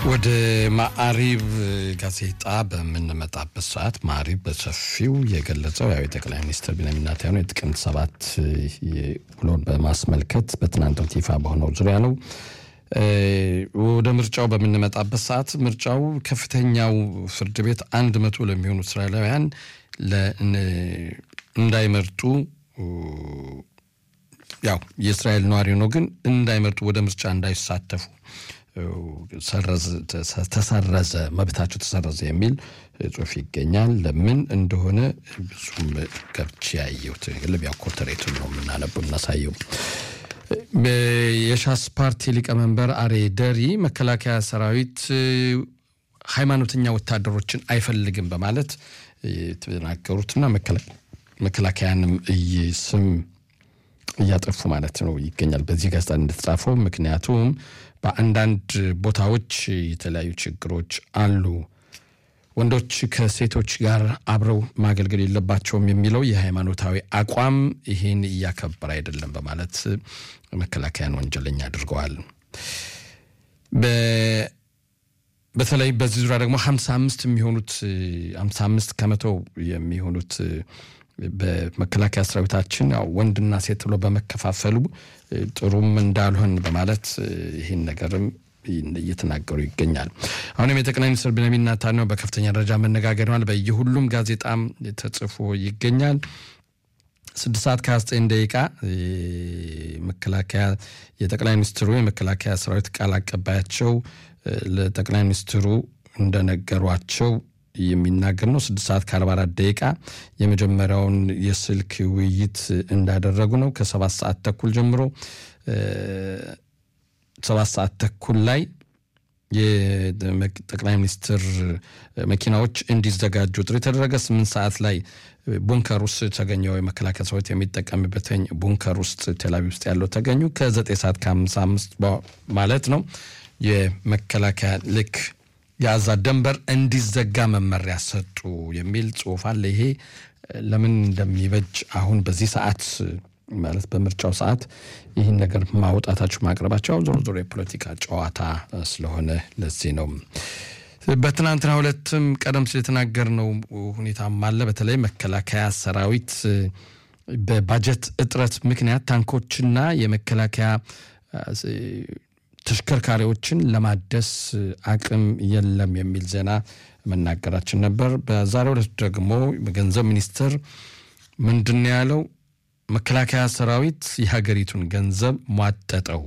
ወደ ማዕሪብ ጋዜጣ በምንመጣበት ሰዓት ማዕሪብ በሰፊው የገለጸው ያው የጠቅላይ ሚኒስትር ቢንያሚን ኔታንያሁ የጥቅምት ሰባት ውሎን በማስመልከት በትናንት ይፋ በሆነው ዙሪያ ነው። ወደ ምርጫው በምንመጣበት ሰዓት ምርጫው ከፍተኛው ፍርድ ቤት አንድ መቶ ለሚሆኑ እስራኤላውያን እንዳይመርጡ ያው የእስራኤል ነዋሪ ነው ግን እንዳይመርጡ ወደ ምርጫ እንዳይሳተፉ ተሰረዘ፣ መብታቸው ተሰረዘ የሚል ጽሁፍ ይገኛል። ለምን እንደሆነ ብዙም ገብቼ ያየሁት ልቢያ ኮርተሬቱን ነው የምናነበው እናሳየው። የሻስ ፓርቲ ሊቀመንበር አሬ ደሪ መከላከያ ሰራዊት ሃይማኖተኛ ወታደሮችን አይፈልግም በማለት የተናገሩትና መከላከያንም ስም እያጠፉ ማለት ነው ይገኛል በዚህ ጋዜጣ እንደተጻፈው። ምክንያቱም በአንዳንድ ቦታዎች የተለያዩ ችግሮች አሉ፣ ወንዶች ከሴቶች ጋር አብረው ማገልገል የለባቸውም የሚለው የሃይማኖታዊ አቋም ይህን እያከበረ አይደለም በማለት መከላከያን ወንጀለኛ አድርገዋል። በተለይ በዚህ ዙሪያ ደግሞ ሀምሳ አምስት የሚሆኑት ሀምሳ አምስት ከመቶ የሚሆኑት በመከላከያ ሰራዊታችን ወንድና ሴት ብሎ በመከፋፈሉ ጥሩም እንዳልሆን በማለት ይህን ነገርም እየተናገሩ ይገኛል። አሁንም የጠቅላይ ሚኒስትር ቢንያሚን ኔታንያሁ በከፍተኛ ደረጃ መነጋገር ሆኗል። በየሁሉም ጋዜጣም ተጽፎ ይገኛል። ስድስት ሰዓት ከሀያ ዘጠኝ ደቂቃ መከላከያ የጠቅላይ ሚኒስትሩ የመከላከያ ሰራዊት ቃል አቀባያቸው ለጠቅላይ ሚኒስትሩ እንደነገሯቸው የሚናገር ነው። ስድስት ሰዓት ከአርባ አራት ደቂቃ የመጀመሪያውን የስልክ ውይይት እንዳደረጉ ነው። ከሰባት ሰዓት ተኩል ጀምሮ ሰባት ሰዓት ተኩል ላይ የጠቅላይ ሚኒስትር መኪናዎች እንዲዘጋጁ ጥሪ የተደረገ። ስምንት ሰዓት ላይ ቡንከር ውስጥ ተገኘው የመከላከያ ሰራዊት የሚጠቀምበትን ቡንከር ውስጥ ቴልአቪቭ ውስጥ ያለው ተገኙ። ከዘጠኝ ሰዓት ከአምሳ አምስት ማለት ነው የመከላከያ ልክ የአዛ ደንበር እንዲዘጋ መመሪያ ሰጡ የሚል ጽሁፍ አለ። ይሄ ለምን እንደሚበጅ አሁን በዚህ ሰዓት ማለት በምርጫው ሰዓት ይህን ነገር ማውጣታችሁ ማቅረባቸው ዞሮ ዞሮ የፖለቲካ ጨዋታ ስለሆነ ለዚህ ነው። በትናንትና ሁለትም ቀደም ሲል የተናገርነው ሁኔታም አለ። በተለይ መከላከያ ሰራዊት በባጀት እጥረት ምክንያት ታንኮችና የመከላከያ ተሽከርካሪዎችን ለማደስ አቅም የለም የሚል ዜና መናገራችን ነበር። በዛሬው ዕለት ደግሞ በገንዘብ ሚኒስቴር ምንድን ነው ያለው? መከላከያ ሰራዊት የሀገሪቱን ገንዘብ ሟጠጠው፣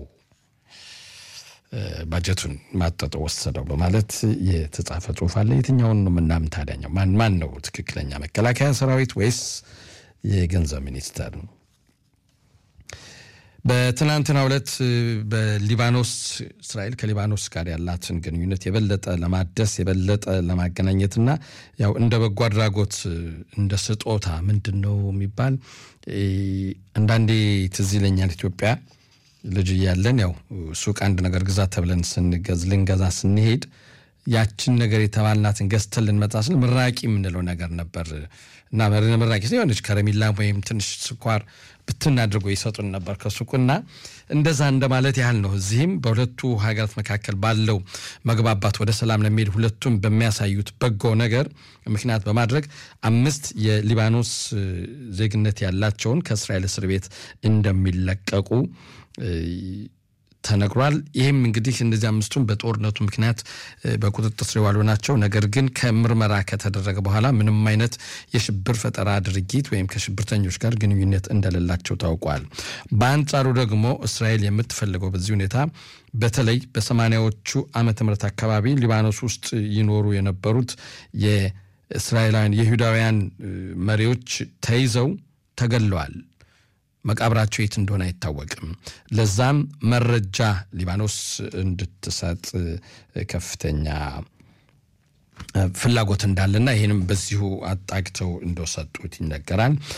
ባጀቱን ማጠጠው ወሰደው በማለት የተጻፈ ጽሁፍ አለ። የትኛውን ነው ምናምን ታዲያኛው ማን ማን ነው ትክክለኛ መከላከያ ሰራዊት ወይስ የገንዘብ ሚኒስቴር ነው? በትናንትና ዕለት በሊባኖስ እስራኤል ከሊባኖስ ጋር ያላትን ግንኙነት የበለጠ ለማደስ የበለጠ ለማገናኘትና ያው እንደ በጎ አድራጎት እንደ ስጦታ ምንድን ነው የሚባል አንዳንዴ ትዝ ይለኛል። ኢትዮጵያ ልጅ እያለን ያው ሱቅ አንድ ነገር ግዛ ተብለን ስንገዝ ልንገዛ ስንሄድ ያችን ነገር የተባልናትን ገዝተን ልንመጣ ስል ምራቂ የምንለው ነገር ነበር እና ምራቂ የሆነች ከረሚላ ወይም ትንሽ ስኳር ብትን አድርጎ ይሰጡን ነበር ከሱቁና እንደዛ እንደማለት ያህል ነው። እዚህም በሁለቱ ሀገራት መካከል ባለው መግባባት ወደ ሰላም ለሚሄድ ሁለቱም በሚያሳዩት በጎ ነገር ምክንያት በማድረግ አምስት የሊባኖስ ዜግነት ያላቸውን ከእስራኤል እስር ቤት እንደሚለቀቁ ተነግሯል። ይህም እንግዲህ እነዚህ አምስቱም በጦርነቱ ምክንያት በቁጥጥር ስር የዋሉ ናቸው። ነገር ግን ከምርመራ ከተደረገ በኋላ ምንም አይነት የሽብር ፈጠራ ድርጊት ወይም ከሽብርተኞች ጋር ግንኙነት እንደሌላቸው ታውቋል። በአንጻሩ ደግሞ እስራኤል የምትፈልገው በዚህ ሁኔታ በተለይ በሰማንያዎቹ ዓመተ ምህረት አካባቢ ሊባኖስ ውስጥ ይኖሩ የነበሩት የእስራኤላውያን የይሁዳውያን መሪዎች ተይዘው ተገለዋል። መቃብራቸው የት እንደሆነ አይታወቅም። ለዛም መረጃ ሊባኖስ እንድትሰጥ ከፍተኛ ፍላጎት እንዳለና ይህንም በዚሁ አጣግተው እንደሰጡት ይነገራል።